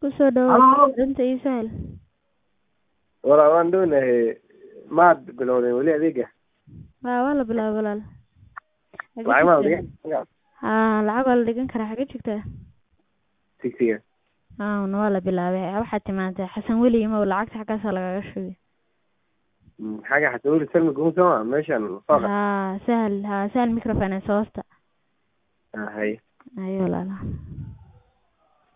kusoo dhawow inta ii sahal walaa waan dhownahay maad bilowdeen weli adeega waa waa la bilaabay walaal lacag maa dhigan haa lacag waa la dhigan karaa xagee joogtaa tigsiga haana waa la bilaabay waxaad timaadee xasan weli imow lacagta xaggaasaa lagaga shubay xagga xasan weli salmi gumusama meeshan fooqa haa sahal haa sahal microfinance hoosta hay ayo walaala